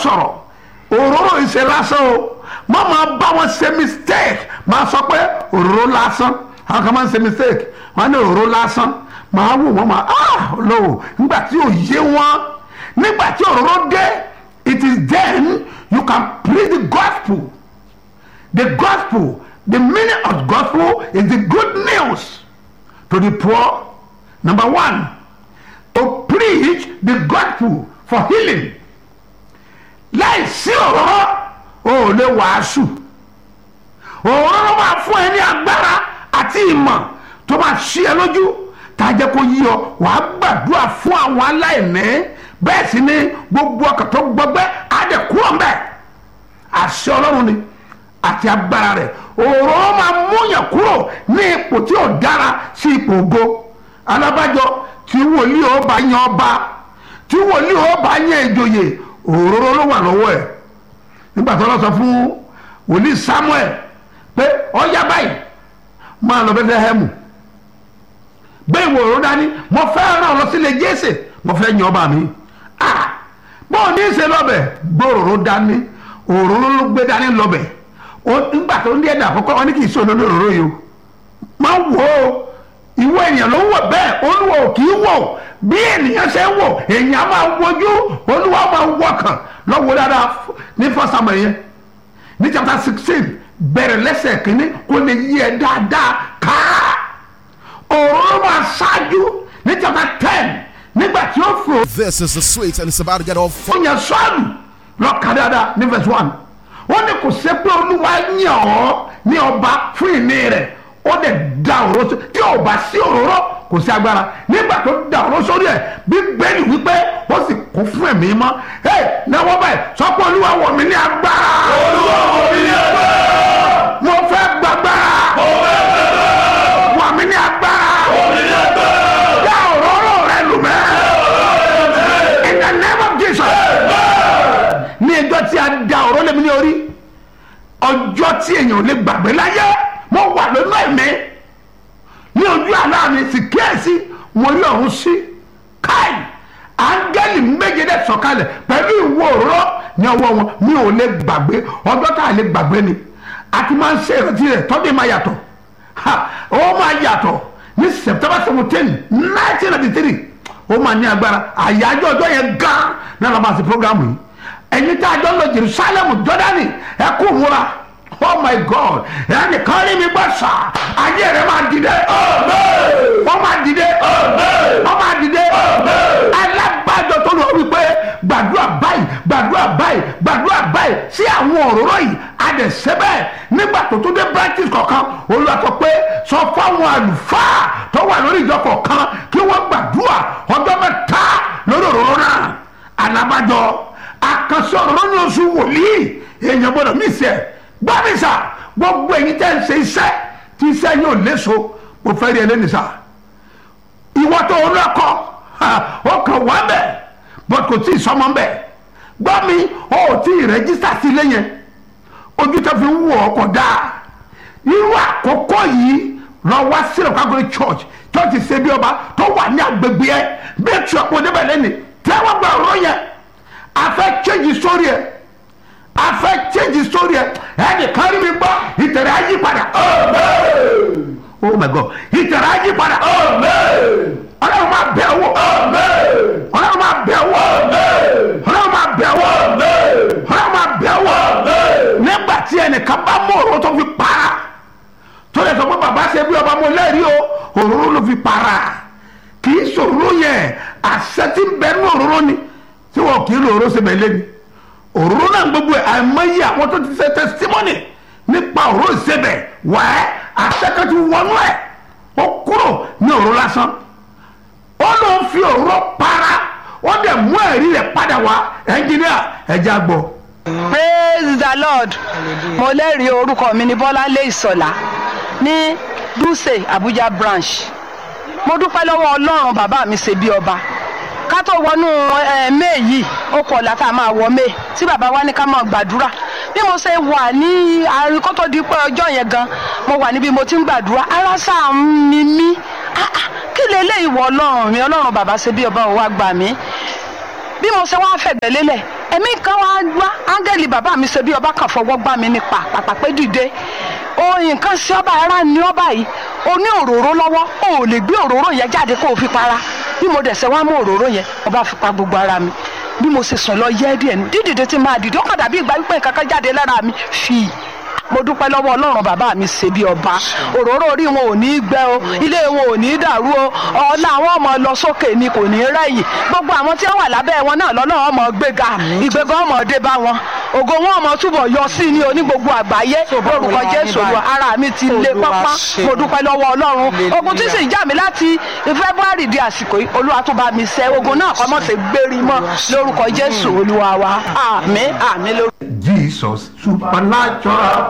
sọ̀rọ̀ òróró ìṣe lásán o má máa bá wọn ṣe mistake máa sọ pé òróró lásán àwọn kan máa ń ṣe mistake wọn á ní òróró lásán máa wò wọn máa ah lọ́wọ́ nígbà tí ò yé wọn nígbà tí òróró dé it is then you can preach the gospel the gospel the meaning of gospel is the good news to the poor number one to preach the gospel for healing láì sí òróró o ò lè wàásù òróró máa fún ẹ ní agbára àti ìmọ̀ tó máa ṣí ẹ lójú tá a jẹ́ kó yí ọ wàá gbàdúrà fún àwọn aláìní bẹ́ẹ̀ sì ni gbogbo ọkàn tó gbọgbẹ́ á dẹ̀ kúrò ń bẹ̀ àṣẹ ọlọ́run ni àti agbára rẹ̀ òróró máa múyàn kúrò ní ipò tí ò dára sí ipò ògo alábàjọ tí wòlíì ó bá yan ọba tí wòlíì ó bá yan ìjòyè òróró ló wà lọ́wọ́ ẹ̀ nígbà tó lọ sọ fún wòlíì samuel pé ọ̀yá báyìí máa lọ bẹ́tẹ́hẹ́mù gbé ìwò òróró dání mo fẹ́ ràn ọ́ lọ sílé jésè mo fẹ́ yan ọba mi ah bọ́ọ̀ ní í ṣe lọ́bẹ̀ gbé òróró dání òróró ló gbé dání lọ́bẹ̀ nígbà tó ń dí ẹ̀dà àkọ́kọ́ wọn ní kì í sọ lórí òróró yìí o máa wò ó ìwọ ènìyàn ló ń wò bẹ́ẹ̀ olúwa ò kì í wò bí ènìyàn ṣe ń wò èèyàn máa wojú olúwa máa wọkàn lọ́wọ́ dáadáa ní fọ́sàmù yẹn ní chapter sixteen bẹ̀rẹ̀ lẹ́sẹ̀ kínní kó lè yí ẹ dáadáa káá òróró máa ṣáájú ní chapter ten nígbà tí ó fò. This is the sweet and it's about to get all ó yàn sọ́ọ̀lù lọ́ka dáadáa ní verse one wọ́n ní kò ṣe pé olúwa yàn ọ́ ní ọba fún ìní rẹ̀ ó dẹ̀ da òróró sí tí ò bá sí òróró kò sí agbára nígbà tó da òróró sórí ẹ̀ bíbélì wípé ó sì kún fún ẹ̀mí mọ́ ẹ náwó báyìí sọ pé olúwa wọ̀ mí ní agbára. olúwa wọ̀ mí ní agbára. mo fẹ́ gbàgbára. mo fẹ́ gbàgbára. wọ̀ mí ní agbára. wọ̀ mí ní agbára. dá òróró rẹ lù mẹ́. in the name of Jesus. ní ẹjọ́ tí a da òróró lé mi ní orí ọjọ́ tí èèyàn ò lè gbàgbé láyé mo wà lónú ẹ̀mí ní ojú àná mi sì kíyèsí mo rí ọ̀hún sí káì áńgẹ́lì méje dẹ̀ sọ̀kalẹ̀ pẹ̀lú ìwo òróró ní ọwọ́ wọn mi ò lè gbàgbé ọjọ́ tá a lè gbàgbé ni a ti máa ń ṣe ìrántí rẹ̀ tọ́jú máa yàtọ̀ ó máa yàtọ̀ ní september seventeen nineteen ninety three ó máa ní agbára àyájọ́ ọjọ́ yẹn gan náà lọ́ọ́ máa ṣe programu yìí ẹ̀yin tí a jọ lọ jerusalem jordani ẹ kú múra oh my god ẹnì kan rí mi gbọ́ sà ayé rẹ̀ máa dìde wọ́n máa dìde wọ́n máa dìde alábàjọ tó lọ wípé gbàdúrà báyìí gbàdúrà báyìí gbàdúrà báyìí sí àwọn òróró yìí adẹ̀sẹ́bẹ̀ nígbà tó tó dé branches kọ̀ọ̀kan olùwàtọ̀ pé sọ fáwọn àlùfáà tó wà lórí ìjọ kọ̀ọ̀kan kí wọ́n gbàdúrà ọjọ́ mẹ́ta lórí òróró náà alábàjọ àkànṣe òróró ní oṣù wòlíì èèyàn gbọ́dọ̀ mí sẹ́ẹ̀ gbàmísà gbogbo ẹ̀yin tẹ́ ń ṣe iṣẹ́ tí iṣẹ́ yóò léso mo fẹ́ rí ẹ lẹ́nu sá ìwọ tó o lọ́kọ ó kàn wá bẹ̀ bọ́t kò tí ì sọmọ bẹ̀ gbọ́ mi ó ò tí ì rẹ́jísítà sí ilé yẹn ojú tó fi ń wọ̀ ọ́ kọ̀ dáa irú àkókò yìí lọ wá sílẹ̀ kágbé church church ṣe bí ọba tó wà ní agbègbè ẹ bí ètò ọ̀pọ̀ débẹ̀ lẹ́nu tẹ́wọ́ gba ọ̀rọ̀ yẹn afẹ́ change story ẹ̀ afẹ́ change story ẹ̀ ẹnì kan rí mi gbọ́ ìtẹ̀rẹ̀ ayé padà. oh my god ìtẹ̀rẹ̀ ayé padà. ọlọ́run máa bẹ̀ wò. ọlọ́run máa bẹ̀ wò. ọlọ́run máa bẹ̀ wò. ọlọ́run máa bẹ̀ wò. nígbà tí ẹnìkan bá mú òróró tó fi para tó lè sọ pé bàbá ṣe bí ọba mo lẹ́rìí o òróró ló fi para kì í sòróró yẹn àṣẹ tí ń bẹ nínú òróró ni tí wọn kì í lo òróró ṣe bẹ̀ lẹ́ni òróró náà gbogbo ẹ̀ àìmọye àwọn tó ti ṣe testimony nípa òróró ìṣebẹ̀ wẹ́ẹ́ àṣẹkẹ́tù wọnú ẹ̀ ó kúrò ní òróró lásán ó ló ń fi òróró para ó dẹ̀ mú ẹ̀rí rẹ̀ padà wá ẹnjìníà ẹ̀já gbọ́. praise the lord mo lẹ́rìí orúkọ mi ní bọ́láńlé ìsọ̀lá ní dùsẹ̀ abuja branch mo dúpẹ́ lọ́wọ́ ọlọ́run bàbá mi ṣe bí ọba ká tó wọnú may yìí ó kọ ọ̀la tá a máa wọ may tí bàbá wa ní ká máa gbàdúrà bí mo ṣe wà ní àárín kó tó di pé ọjọ́ yẹn gan mo wà níbi mo ti ń gbàdúrà ara sáà ń mi mí kí leléyìí wọ ọlọ́run mi ọlọ́run bàbá ṣe bí ọba ò wá gbà mí bí mo ṣe wá fẹ̀gbẹ́ lélẹ̀ ẹ̀mí kan wá wá áńgẹ́lì bàbá mi ṣe bí ọba kan fọwọ́ gbá mi nípa pàpàpẹ́ dìde oyin kan sí ọba ara ní ọba yìí o ní òróró lọ́wọ́ o ò lè gbé òróró yẹn jáde kó o fi para bí mo dẹ̀ ṣe wá mú òróró yẹn ọba fi pa gbogbo ara mi bí mo ṣe sùn lọ yẹ́ díẹ̀ ní dídìde tí máa dìde ó kàn dàbí ìgbà wípé nǹkan kan jáde lára mi fi mo dúpẹ́ lọ́wọ́ ọlọ́run bàbá mi ṣe bí ọba òróró orí wọn ò ní í gbẹ o ilé wọn ò ní í dàrú o ọ̀la àwọn ọmọ lọ sókè ni kò ní í rẹ̀yìn gbogbo àwọn tí wọ́n wà lábẹ́ wọn náà lọ́nà ọmọ gbéga ìgbéga ọmọ dé bá wọn ògo wọn ọmọ túbọ̀ yọ sí ní oní gbogbo àgbáyé lórúkọ jésù olúwa ara mi ti lé pápá mo dúpẹ́ lọ́wọ́ ọlọ́run ogun tí sì ń jà mí láti february di àsìkò yìí olúwa tó bá mi ṣẹ́ ogun náà kọ́ mọ́ sí gbérí mọ́ lórúkọ jésù olúwa wa àmín àmín lórúkọ. jesus supernatural